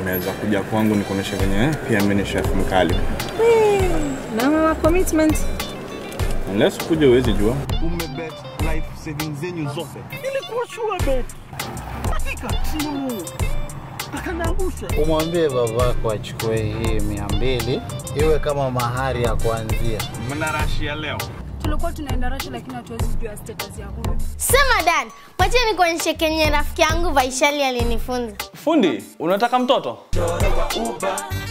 Umeweza kuja kwangu nikuonyesha venye pia mimi ni chef mkali. Na mama commitment. Unless kuja uwezi jua. umebet life savings zenyu zote. Nilikuwa sure bet. Dakika tu. Akaniangusha. Umwambie babako achukue hii mia mbili iwe kama mahari ya kuanzia. Mnarashia leo. tulikuwa tunaenda Russia lakini hatuwezi jua status ya huyo. Sema Dan, wacha nikuonyeshe kenye rafiki yangu Vaishali alinifunza. Fundi, unataka mtoto? Choro kwa Uber,